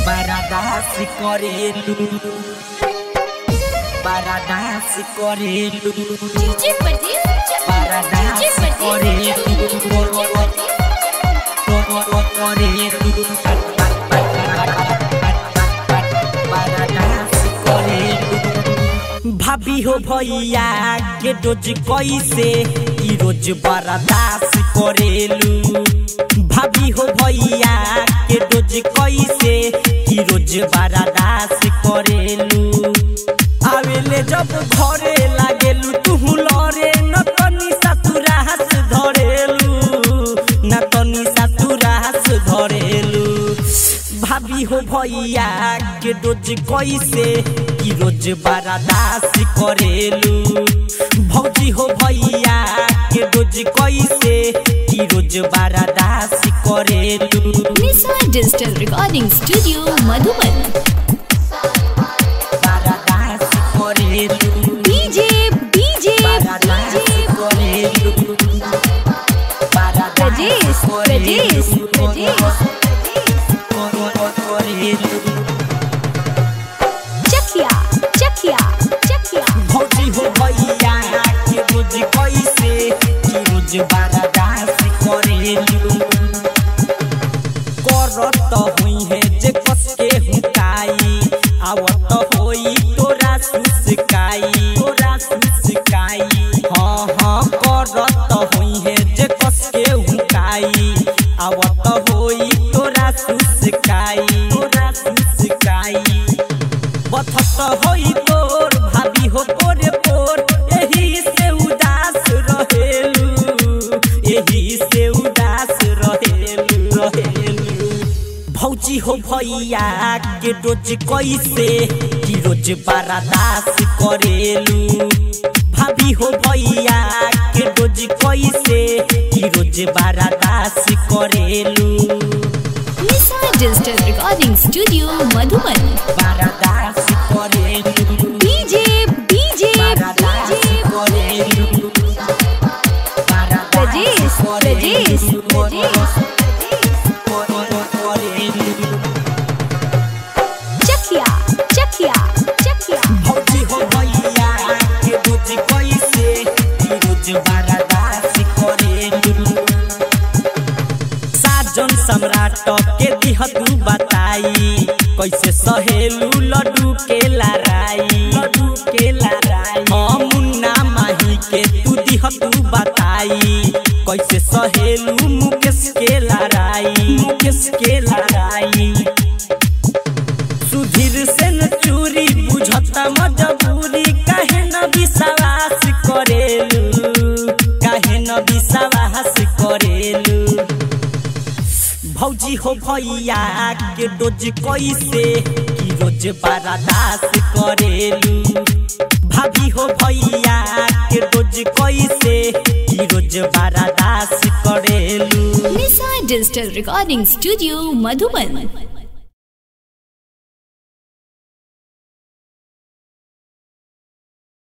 বারাদাস করেলু বারাদাস করেলু DJ परदेस বারাদাস DJ করেলু করেলু বারাদাস করেলু भाभी हो भैया के रोज कैसे ई रोज बर्दाश्त करेलू भाभी हो भैया के रोज कैसे ई रोज बर्दाश्त करेलू आवेले जब घरे लागेलू तू लरे न तनी ससुरा हाथ धरेलू न तनी ससुरा हाथ धरेलू भाभी हो भैया के रोज कैसे की रोज बर्दाश्त करेलू भौजी हो भैया के रोज कैसे की रोज बर्दाश्त करेलू Nisha digital recording studio Madhuban बर्दाश्त करेलू डीजे डीजे बर्दाश्त करेलू बर्दाश्त प्रजेश प्रजेश प्रजेश करेलू चखिया चखिया चखिया भौजी हो भैया के रोज कैसे की रोज बर्दाश्त करेलू करत हुई है जे कस के हुकाई आवत होई तोरा सुसकाई तोरा सुसकाई हाँ हाँ करत हुई है जे कस के हुकाई आवत होई तोरा सुसकाई तोरा सुसकाई बथत होई तोर भाभी हो पोरे पोर एही से उदास रहेलू एही से उदास रहेलू रहेलू भौजी हो भैया के रोज कैसे की रोज बर्दाश्त करेलू भाभी हो भैया के रोज कैसे की रोज बर्दाश्त करेलू Nisha digital recording studio Madhuban बर्दाश्त करेलू डीजे डीजे बर्दाश्त डीजे करेलू प्रजेश प्रजेश प्रजेश चखिया चखिया चखिया भौजी हो भैया के रोज कैसे की रोज बर्दाश्त करेलू साजन सम्राट के दिह तू बताई कैसे सहेलू लड्डू के लड़ाई लड्डू के लड़ाई हाँ मुन्ना माही के तू दिह तू बताई कैसे सहेलू मुकेश के लड़ाई मुकेश के लड़ाई सुधीर से न चूरी बुझता मजबूरी काहे न विश्वास करेलू काहे न विश्वास करेलू भौजी हो भैया के रोज कैसे की रोज बर्दाश्त करेलू भाभी हो भैया के रोज कैसे की रोज बर्दाश्त करेलू Nisha digital recording studio Madhuban